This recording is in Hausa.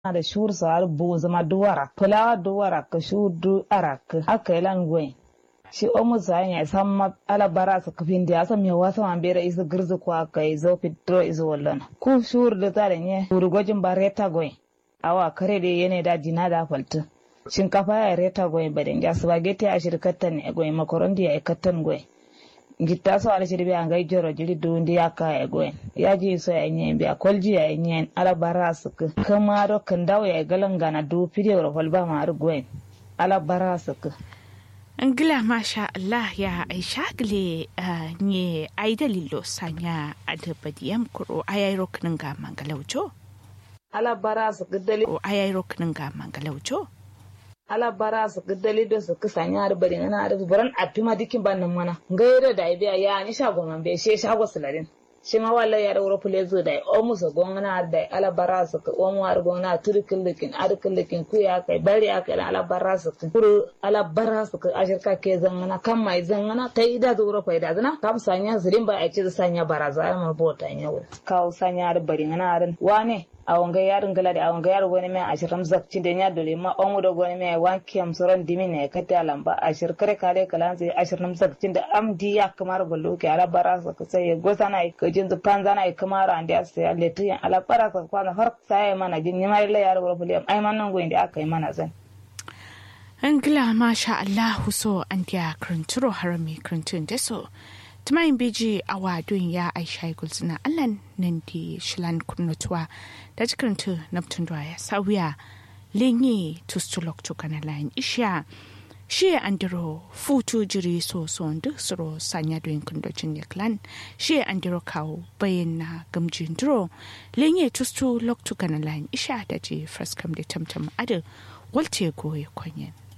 da shur sar bu zama duwara fulawa duwara ka shu du arak aka ilan gwen shi omu sa ya san ma ala bara su kafin da san me wasa man bere isu girzu ko aka yi zo fitro isu wallan ku shur da tare ne uru gojin bareta gwen awa kare da yene da jina da faltu shinkafa ya reta gwen baden ja spaghetti a shirkatan ne gwen makaroni ya ikatan gwen gitta so ala shirbi an gai joro jiri dundi ya ka ya gwen ya ji so ya nyen biya kolji ya nyen ala bara su ka kama do kan dawo ya galan gana du fide ro holba ma ar gwen ala bara su ka Ngila masha Allah ya aisha gile nye ai dalilo sanya adabadiyam kuro ayai roknin ga mangalaujo ala bara su ka dali o ayai roknin ga mangalaujo ala bara su ka dali do su ka sanya ar bari na ar baran apima dikin ban nan mana gaira da biya ya ni shago man be she shago sularin shi ma walla ya da wuro zo da o muso gongna da ala bara su ka o mu ar gongna turkin likin ar likin ku ya kai bari ya kai ala bara su ka kuru ala bara su ka ashirka ke zangana kan mai zangana ta ida da wuro faida zana kam sanya zirin ba a ce sanya baraza ma bota yawo kawo sanya ar bari na arin wane a wanga yarin gala da a wanga yaro wani mai ashirin zakci da ya dole ma omu da wani mai wanki am soron dimi ne kata lamba ashir kare kare kalan sai ashirin zakci da amdi ya kamar ballo ke ala bara sa ka sai gosa na ka jin zu panza na kamar an da sai alle tiyan ala bara sa kwana har sai mana jin ni mai la yaro wala fuliyam ai man nan go inda aka yi mana zan Ngila masha Allah so an dia kranturo harami krantun deso tumayin beji a wadon ya aisha gulzina allan nan di shilan kunnutuwa da jikirintu naftun da ya sauya lenye tustulok tukana layin isha shi andiro futu jiri so so duk suro sanya doyin kundocin ne clan shi andiro kawo bayan na gamjin duro lenye tustu lok tukana layin isha da ji fraskam da tamtam adu walte goye kwanyen